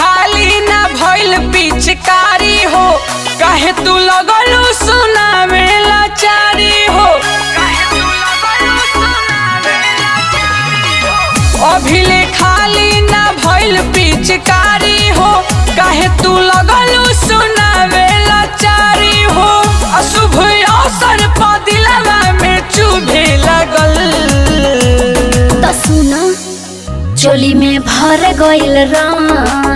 खाली ना भइल पिचकारी हो काहे तू लगलू सुना में लाचारी हो अभिले खाली ना भइल पिचकारी हो काहे तू लगलू सुना में लाचारी हो अशुभ अवसर पर दिलवा में चुभे लगल त सुन चोली में भर गइल रंग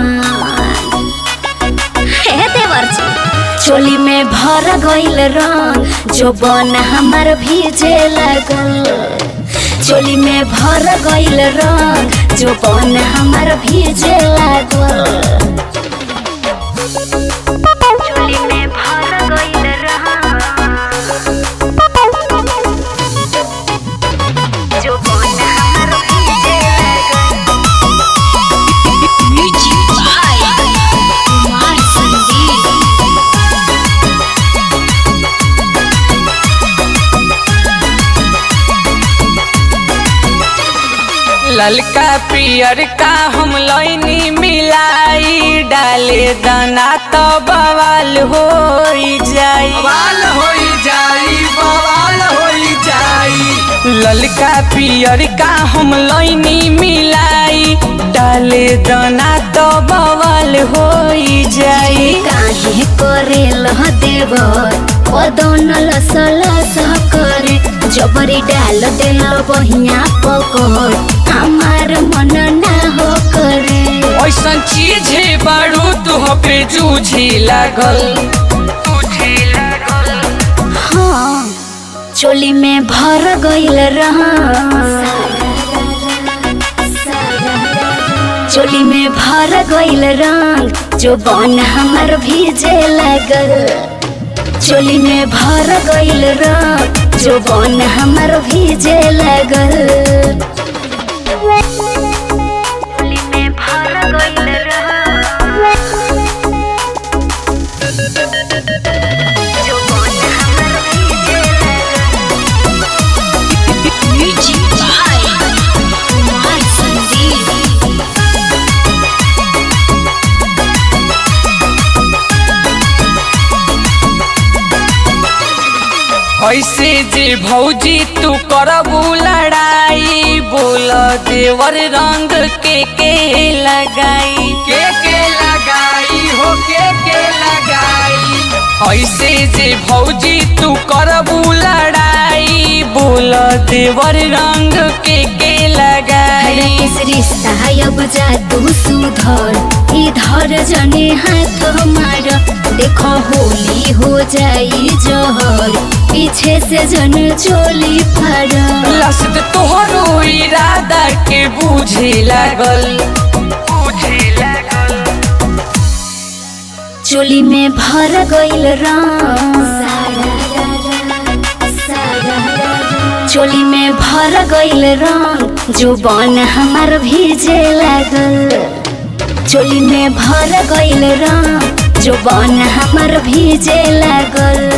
हे देवर्जी चोली में भर गइल रंग जो बन हमर भीजे लगल चोली में भर गइल रंग जो बन हमर भीजे लागल चोली में भर गइल रंग जो बन हमर भीजे लागल म्यूजिक बाय कुमार संदीप ललका पियर का हम लैनी मिलाई डाले दाना तो बवाल हो जाई बवाल होई जाई बवाल होई जाई ललका पियर का हम लैनी मिलाई डाले दाना तो बवाल हो जाई काहे करे लह देव पदन लस लस करे जबरी डाल देल बहिया पकड़ हमार मन ना हो करे ऐसन चीज है बारू तू पे जूझी लागल हाँ चोली में भर गइल रहा चोली में भर गइल रंग जो बन हमर भीजे लगल चोली में भर गइल रंग जो बन हमर भीजे लगल चोली में भर गइल रंग जो बन हमर भीजे लगल म्यूजिक बाय कुमार संदीप ऐसे जे भौजी तू करबू लड़ाई बोल देवर रंग के के लगाई के के लगाई हो के के लगाई ऐसे जे भौजी तू करबू लड़ाई बोल देवर रंग के के लगाई इस रिश्ता अब जा तू सुधर इधर जने हाथ मार देखो होली हो जाई जहर पीछे से जन चोली फर लसत तोहरो इरादा के बूझे लागल चोली में भर गइल रंग चोली में भर गइल रंग जो बन हमर भीजे लागल चोली में भर गइल रंग जो बन हमर भीजे लागल